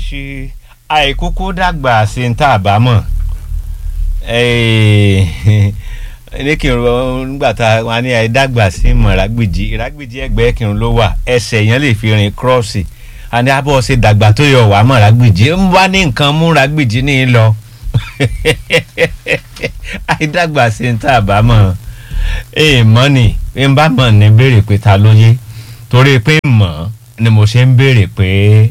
ṣe àìkúkú dàgbà sí ń tà bá mọ̀ ní kírun nígbà tá a ní àìdàgbà sí mọ̀ rágbìjì rágbìjì ẹgbẹ́ kírun ló wà ẹsẹ̀ yẹn lè fi rìn kírọ́ọ̀sì àní abọ́ ṣe dàgbà tó yọ wà mọ̀ rágbìjì ń bá ní nǹkan mú rágbìjì ní í lọ àìdàgbà sí ń tà bá mọ̀ èèmọ́ ni ń bá mọ̀ ní béèrè pé ta ló yé torí pé mọ̀ ni mo ṣe ń béèrè pé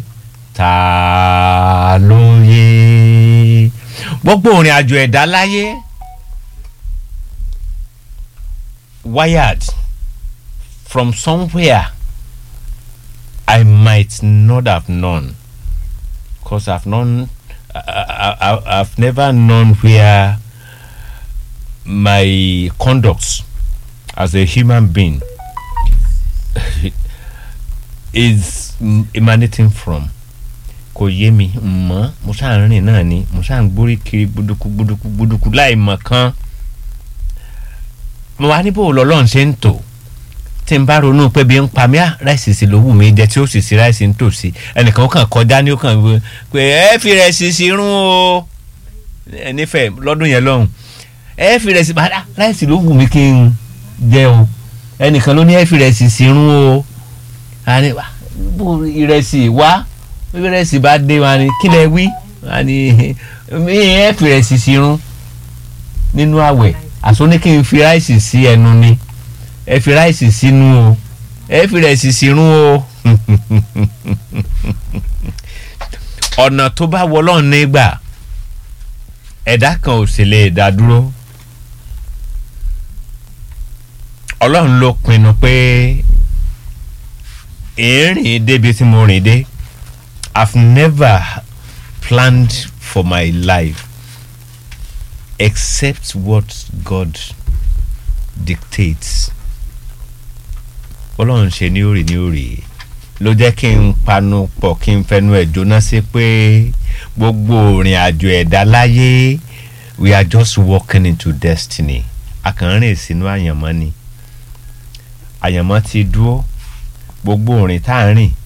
ta ló yé gbogbo òrìn àjò ẹ̀dá láyé wired from somewhere I might not have known because I've known I, I, I've never known where my conduct as a human being is emanating from kò yé mi mọ́ mo ṣáà ń rìn náà ni mo ṣáà ń gbórí kiri gbódúkú gbódúkú gbódúkú láì mọ̀ kan mo wá níbo lọ́lọ́run ṣe ń tò tí n bá ronú pé bí n pa mí á ráìsì sí ló wù mí jẹ tí ó sì sí ráìsì ń tòsí ẹnìkan ó kàn kọjá ní ó kàn wí pé ẹ fi rẹ̀ sí sí rún o ẹ nífẹ̀ẹ́ lọ́dún yẹn lọ́hùn ẹ fi rẹ̀ sí padà ráìsì ló wù mí kí n jẹ o ẹnìkan ló ní ẹ fi rẹ̀ sí sí rún o ìrẹsì wá ìrẹsì bá dé wa ni kí lẹ wí wa ni ẹ fi rẹ̀ sí sí rún nínú àwẹ̀ àsọ ní kí n fi ráìsì sí ẹnu ni ẹ fi ráìsì sínú o ẹ fi rẹ̀ sí sírún o ọ̀nà tó bá wọlọ́run nígbà ẹ̀dá kan ò sì lè dá dúró ọlọ́run ló pinnu pé ìrìn débi tí mo rìn dé I've never planned for my life except what God dictates ọlọ́run ṣe ní òrì ní òrì ló jẹ́ kí n panu pọ̀ kí n fẹnu ẹ̀ jóná sí pé gbogbo òrìn àjò ẹ̀dá láyé we are just walking into destiny akànrìn sínú àyànmọ́ ni àyànmọ́ ti dúró gbogbo òrìn tá à ń rìn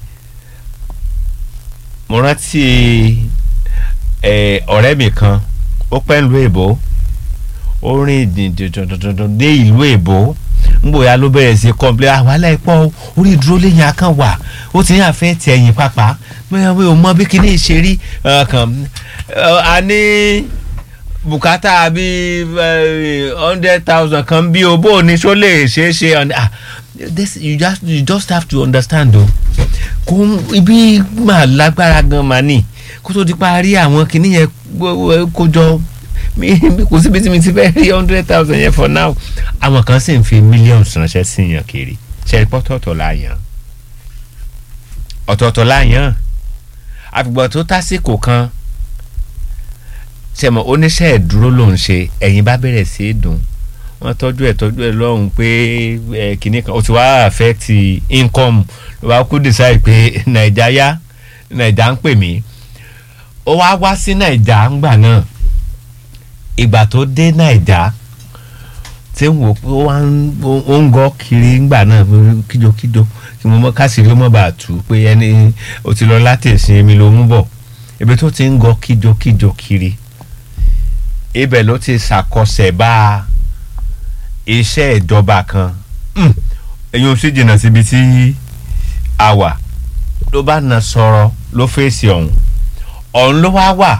mo rántí ọ̀rẹ́ mi kan ó pẹ́ ń lu èbó ó rìn dìndìndìndìndìn dé ìlú èbó ngbòya ló bẹ̀rẹ̀ sí kọ́ńplé àwálá ẹ̀pọ̀ orí ìdúró lẹ́yìn akán wà ó ti ń àfẹ́ ti ẹ̀yìn pápá bóyá mi ò mọ bí kíní ṣe rí kan a ní bùkátà bíi hundred thousand kan bí o bó o ní ṣó lè ṣeé ṣe this you just you just have to understand o kò ibi máa lágbára gan máa ní kó tó di parí àwọn kíní yẹn kó jọ mi kò síbi tí mi ti fẹ́ rí hundred thousand yẹn for now àwọn kan sì ń fi millions ránṣẹ́ sí yàn kiri ṣe pọ́tọ̀ọ̀tọ̀ la yàn ọ̀tọ̀ọ̀tọ̀ la yàn àfìgbà tó tásìkò kan ṣẹ̀mọ̀ oníṣẹ́ ìdúró ló ń ṣe ẹ̀yìn bá bẹ̀rẹ̀ sí í dùn wọ́n tọ́jú ẹ̀ tọ́jú ẹ̀ lọ́hùn pé ẹ̀ kìíní kan ó ti wá affect income ló bá kú decide pé nàìjà yá nàìjà ń pè mí ó wá wá sí nàìjà ńgbà náà ìgbà tó dé nàìjà tí ń wò pé ó ń gọ́ kiri ńgbà náà kíjokíjo kí mo mọ káṣírí ó mọ̀ bá tù ú pé ẹni ó ti lọ láti ìsìn èmi ló mú bọ̀ ibi tó ti ń gọ́ kíjokíjo kiri ibẹ̀ ló ti ṣàkọsẹ̀ bá iṣẹ́ ìjọba kan ẹ̀yin ò sì jìnnà síbi tí a wà ló bá na sọ̀rọ̀ ló fèsì ọ̀hún ọ̀hún ló wá wà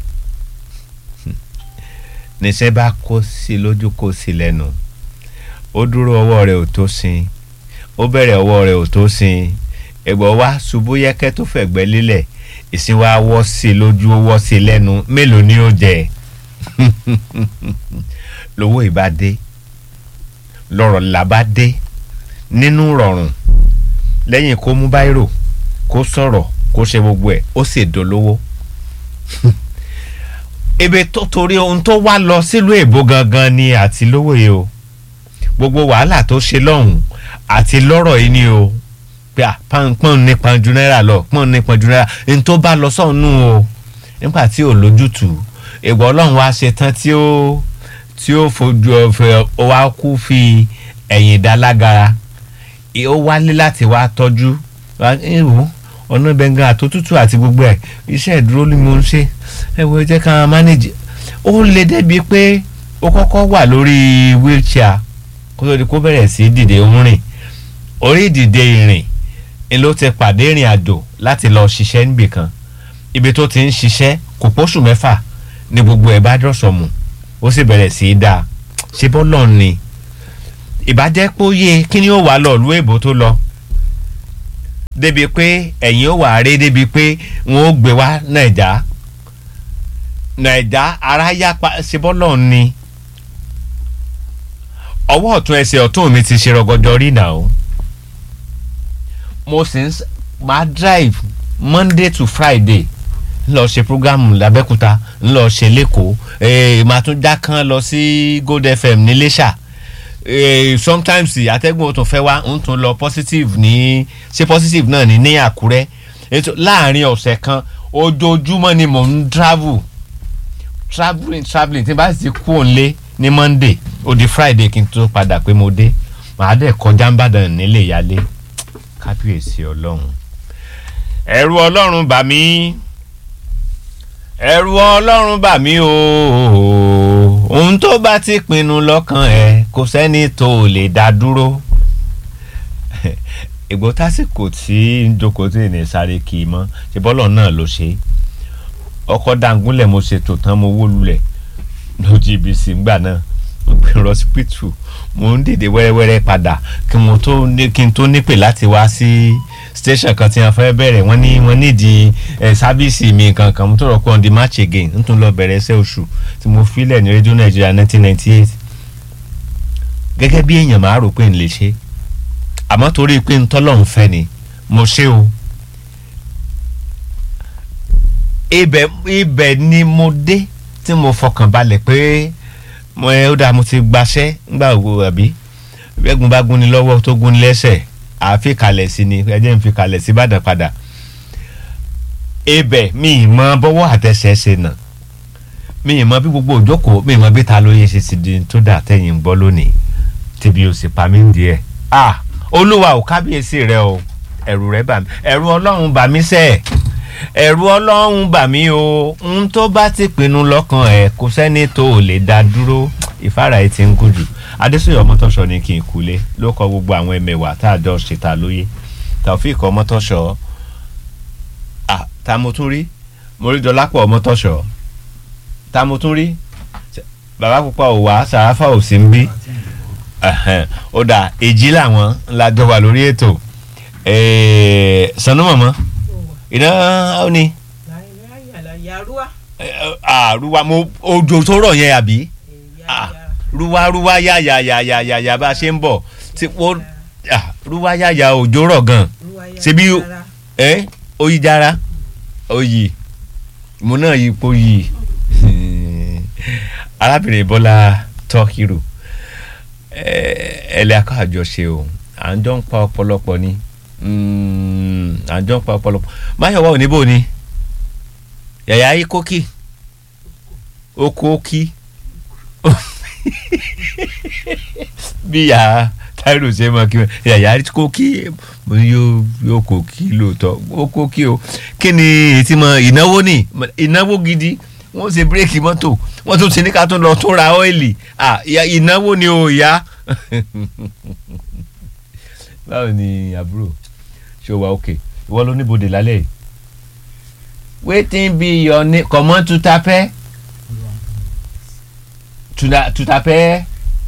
níṣẹ́ bá kó sí lójú kó sí lẹ́nu ó dúró ọwọ́ rẹ̀ ò tó sin ó bẹ̀rẹ̀ ọwọ́ rẹ̀ ò tó sin ẹ̀gbọ́n wá ṣubú yẹ́kẹ́ tó fẹ̀gbẹ́ lélẹ̀ ìsìn wa wọ́ sí lójú ó wọ́ sí lẹ́nu mélòó ni ó jẹ lówó ìbá dé lọ́rọ̀ làbá dé nínú rọrùn lẹ́yìn kó mú báírò kó sọ̀rọ̀ kó ṣe gbogbo ẹ̀ ó sì dolówó ebe tó torí ohun tó wá lọ sílùú èbó gangan ni àti lówó yìí o gbogbo wàhálà tó ṣe lọ́hùn àti lọ́rọ̀ yìí ni o pé à pọ́n ní pọ́njú náírà lọ pọ́n ní pọ́njú náírà ní tó bá lọ sọ́ọ̀nù o nígbà tí ò lójútùú ìgbà ọlọ́run wá ṣe tán tí ó tí ó fojú ọ̀fẹ́ ó wá kú fi ẹ̀yìn dá lágara ó wálé láti wá tọ́jú ìwò ọ̀nà bẹ̀ngàn àtòtútù àti gbogbo ẹ̀ iṣẹ́ ìdúró ni mo ń ṣe ẹ wo ẹ jẹ́ ká manage ó lè débi pé ó kọ́kọ́ wà lórí wheelchair kó tó di kó bẹ̀rẹ̀ sí dìde ń rìn orí ìdìde ìrìn ni ló ti pàdé ìrìn àjò láti lọ ṣiṣẹ́ níbì kan ibi tó ti ń ṣiṣẹ́ kò pósù mẹ́fà ni gbogbo ẹ̀ bá dọ̀sọ̀mù ó sì bẹ̀rẹ̀ sí í dáa ṣe bọ́lọ̀ ni ìbàjẹ́ pé ó yé kí ni ó wà lọ ìlú èbó tó lọ débi pé ẹ̀yìn ó wà á rí débi pé wọ́n ó gbé wá nàìjà nàìjà ara yá pa ṣe bọ́lọ̀ ni ọwọ́ ọ̀tún ẹsẹ̀ ọ̀tún mi ti ṣe rọgọdọ rí nà ó mo sì ń máa drive monday to friday ń lọ ṣe programu lábẹ́kúta ń lọ ṣe lẹ́kọ̀ọ́ màá tún já kan lọ sí gold fm ní lẹ́ṣà sometimes atẹ́gùn tó fẹ́ wá ń tún lọ positive ní ṣe positive náà ní ní àkúrẹ́ láàrin ọ̀sẹ̀ kan ojoojúmọ́ ni mò ń travel travelling travelling tí n bá sì kú òǹlé ní monday ó di friday kí n tó padà pé mo dé màá dẹ̀ kọjá ń bàdàn nílé ìyálé kábíyèsí ọlọ́run ẹ̀rù ọlọ́run bà mí ẹ̀rù ọlọ́run bà mí o ohun tó bá ti pinnu lọ́kàn ẹ̀ kò sẹ́ni tó lè dá dúró ìgbó tásìkò tí ń jókòó tí ènìyàn sáré kì í mọ́ ṣe bọ́lọ̀ náà ló ṣe ọkọ̀ dangúnlẹ̀ mo ṣètò tán mo wó lulẹ̀ lójú ibi sí ngbà náà mo gbé lọ sípítù mo ń dìde wẹ́rẹ́wẹ́rẹ́ padà kí mo tó ní kí n tó nípè láti wá sí station kan tí wọ́n fẹ́ bẹ̀rẹ̀ wọ́n ní wọ́n nídìí ẹ̀ sábìsì mi kankan mo tó rọ̀ pé on the march again n tún lọ bẹ̀rẹ̀ ẹsẹ̀ oṣù tí mo filẹ̀ ní rédíò nàìjíríà nineteen ninety eight gẹ́gẹ́ bí èèyàn máa rò pé n lè ṣe àmọ́ torí pé n tọ́lọ̀ ń fẹ́ ni mo ṣe o ibẹ̀ ibẹ̀ ni mo dé tí mo fọkàn balẹ̀ pé mo ẹ ó dáa mo ti gbaṣẹ́ ńgbà wo àbí bẹ́gun bá gún ni lọ́wọ́ tó gún ni lẹ́sẹ̀ àfi kalẹ̀ sí ni ẹ jẹ́ n fi kalẹ̀ sí Ìbàdàn padà ibẹ̀ mi ì mọ bọ́wọ́ àtẹsẹ̀ ṣe nà mi ì mọ bí gbogbo òjókòó mi ì mọ bí ta ló yẹ ṣe ti di tó dà tẹ̀yìn ń gbọ́ lónìí tìbí o sì pa mí díẹ̀ ah olúwa ò kábíyèsí rẹ o ẹ̀rù rẹ bà mí ẹ̀rù ọlọ́run bà mí sẹ́ẹ̀ ẹ̀rù ọlọ́run bà mí o ń tó bá ti pinnu lọ́kàn ẹ̀ kò sẹ́ni tó ò lè dá dúró ìfára ẹ̀ ti ń gùn jù adésòyè ọmọtọ́ṣọ ni kí n kulé ló kọ gbogbo àwọn ẹmẹ̀wà tá a jọ ṣètà lóye taofik ọmọtọ́ṣọ à ta mo tún rí mo rí dọlápọ̀ ọmọtọ́ṣọ ta mo tún rí bàbá pupa ò wá sàráfà ò sí ń bí ó dà èjì làwọn ńlá jọ wà lórí ètò sanu mọ̀mọ́ iná ó ní. àrùwà mo ojo tó rọ̀ yẹn àbí ruwa ruwa ya ya ya ya ya ya bá a ṣe ń bọ̀ tí wọ́n ruwa ya ya òjò rọ̀ gan ṣebí ẹ oyi jara oyi mo náà yí ipò yìí arábìnrin bọ́lá tọ́kìrù ẹ̀ẹ́dẹ̀ akọ́ àjọṣe o à ń jọ ń pa ọ̀pọ̀lọpọ̀ ni à ń jọ ń pa ọ̀pọ̀lọpọ̀ máyọ̀wá ò ní bò ni yàyà ayé kókì oko ókì bí yà táìrò ṣe mọ kí yàyà kókì yóò yóò kókì lóòótọ́ ó kókì o kí ni ètí mọ ìnáwó ni ìnáwó gidi wọ́n ṣe bírèkì mọ́tò wọ́n tún ti ní ká tún lọ tún ra ọ́ìlì ìnáwó ni o ìyá báwo ni àbúrò ṣé o wà òkè ìwọ ló níbodè lálẹ́ yìí wetin be your name comot tutapẹ tutapẹ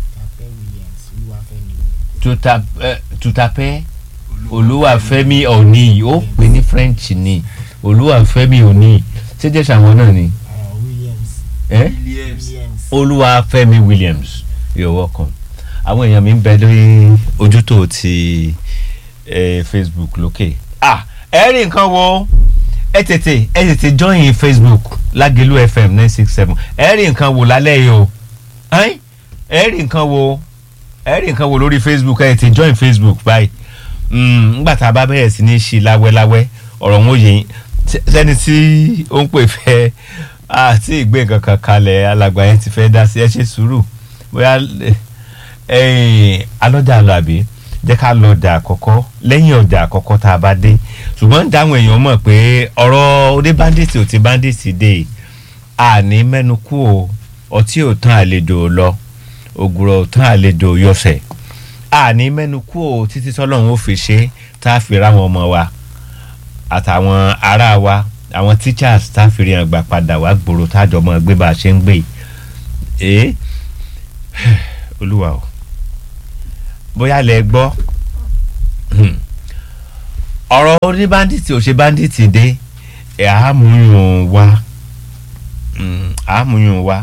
tutapẹ olúwàfẹ́mi òní ó pè ní french ni olúwàfẹ́mi òní ṣé jẹ́ sàwọn náà ni eh? olúwàfẹ́mi williams you're welcome àwọn èèyàn mi ń bẹ lórí ojútò ti eh, facebook lókè ah ẹ rí nǹkan wo ẹ tètè ẹ tètè join facebook lágẹ̀lú fm nine six seven ẹ rí nǹkan wò lálẹ́ yìí o ẹ rí nǹkan wò ẹ rí nǹkan wò lórí facebook ẹ tètè join facebook báyìí ngbà tá a bá bẹ̀rẹ̀ sí ní ṣí láwẹ́láwẹ́ ọ̀rọ̀ wọn yẹn sẹ́ni tí ó ń pè fẹ́ àti ìgbé nǹkan kan kalẹ̀ alàgbà yẹn ti fẹ́ dá sí ẹ ṣe sùúrù bóyá alọ́jà lọ àbí jẹ́ ká lọ ọjà àkọ́kọ́ lẹ́yìn ọjà àkọ́kọ́ tá a bá dé ṣùgbọ́n dáhùn èèyàn mọ̀ pé ọ̀rọ̀ oní bandits ò ti bandits dé àní mẹ́nu kú o ọtí ò tán àlejò lọ ògùrọ̀ ò tán àlejò yọsẹ̀ àní mẹ́nu kú o títí tọ́lọ́run ó fi ṣe tá a fi ráwọn ọmọ wa àtàwọn ará wa àwọn teachers tá a fi rí hàn gbà padà wá gbòòrò tájọ mọ́ gbé bá a ṣe ń gbé yìí olúwa o bóyá lẹ gbọ́ ọ̀rọ̀ oní bandits ò ṣe bandits dé ẹ̀ àmúyùn wa àmúyùn wa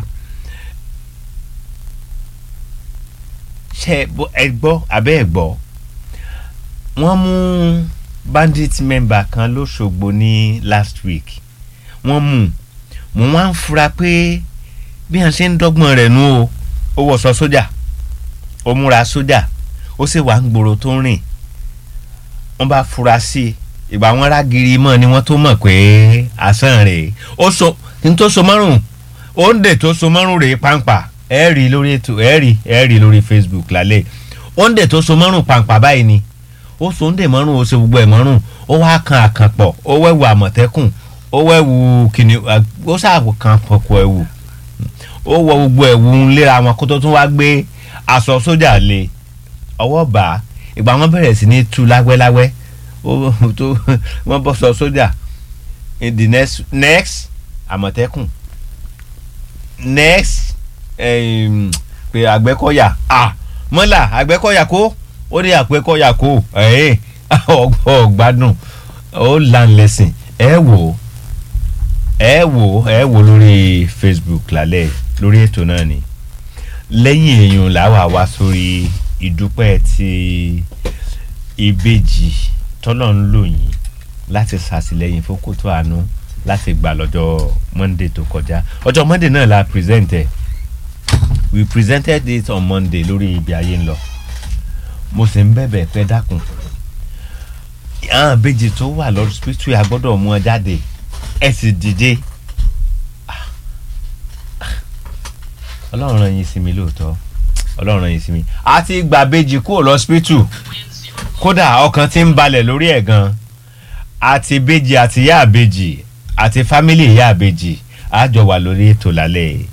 ṣe ẹ gbọ́ abẹ́ ẹ gbọ́ wọ́n mú bandit member kan lọ́sọ̀gbọ̀ ní last week wọ́n mú mo wá ń fura pé bí wọ́n ṣe ń dọ́gbọ́n rẹ̀ nú o ó wọṣọ sójà ó múra sójà ó sì wà ń gbòòrò tó ń rìn wọ́n bá fura sí i ìgbà wọn rágiri mọ́ ni wọ́n tó mọ̀ pé àsán rèé ó so ní tó so márùn ó ń dè tó so márùn rèé pàǹpà ẹ rí lórí ètò ẹ rí ẹ rí lórí Facebook lálẹ́ ó ń dè tó so márùn pàǹpà báyìí ni ó so ń dè márùn ó ṣe gbogbo ẹ̀ márùn ó wá kan àkànpọ̀ ó wẹ̀wù àmọ̀tẹ́kùn ó wẹ̀wù kìnìún ó ṣàkó kan pọ̀pọ̀ ẹ̀wù ó wọ gbogbo ẹ̀wù ńlẹ́ra wọn kó tó tún wá gbé aṣọ sójà lé ọwọ́ bá a ìgbà wọn bẹ̀rẹ̀ sí ní tú láwẹ́láwẹ́ wọ́n bọ́ sọ sójà in the next next àmọ̀tẹ́kùn next pé àgbẹ̀kọ̀yà ah mọ́là àgbẹ̀kọ̀yà kó ó ní àgbẹ̀kọ̀yà kó ọgbádùn ó lan lẹ́sìn ẹ wò ẹ wò ẹ wò lórí Facebook lálẹ́ lórí ètò náà ni lẹ́yìn èèyàn làwa wá sórí ìdúpẹ́ ti ìbejì tọ́lọ̀ ń lò yín láti ṣàtìlẹ́yìn fún kótó àánú láti gbà lọ́jọ́ monday tó kọjá ọjọ́ monday náà la present ẹ̀ we presented it on monday lórí ibi ayé ń lọ mo sì ń bẹ̀bẹ̀ pé dákun àwọn ìbejì tó wà lọ hospital a gbọ́dọ̀ mú ọ jáde ẹ sì dìde ọlọ́run rán yín sí mi lóòótọ́ ọlọ́run rán yín sí mi àti gbàbejì kúrò lọ́sípítù kódà ọkàn ti ń balẹ̀ lórí ẹ̀ gan àti bejì àti ìyá àbejì àti fámìlì ìyá àbejì àjọ wà lórí ètò lálẹ́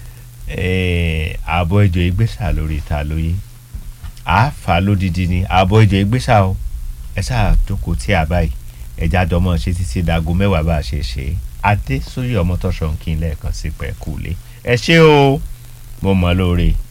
ààbọ̀ ìjọ ìgbésà lórí ìta lóye àáfà lódìdí ni ààbọ̀ ìjọ ìgbésà o ẹ sáà jókòó tí a báyìí ẹja jọmọ ṣe títí dago mẹ́wàá bá a ṣe ṣe adé sórí ọmọ tọ́ṣọ̀ ń kí n lẹ́ẹ̀kan sí pẹ̀kúlé ẹ ṣé o mo mọ̀ lóore.